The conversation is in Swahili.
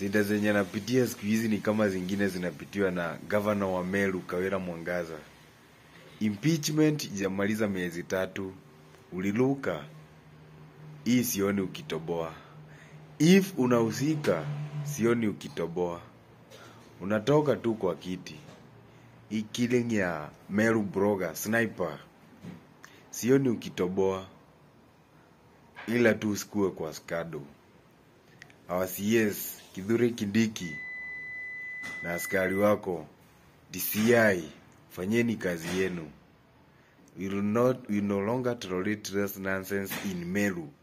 Shida zenye anapitia siku hizi ni kama zingine zinapitiwa na gavana wa Meru Kawira Mwangaza. Impeachment ijamaliza miezi tatu, uliluka. Hii sioni ukitoboa. If unahusika, sioni ukitoboa. Unatoka tu kwa kiti. Hii killing ya Meru blogger, sniper. Sioni ukitoboa. Ila tu usikue kwa skado. Our CS Kithure Kindiki na askari wako DCI, fanyeni kazi yenu. We will not, we no longer tolerate this nonsense in Meru.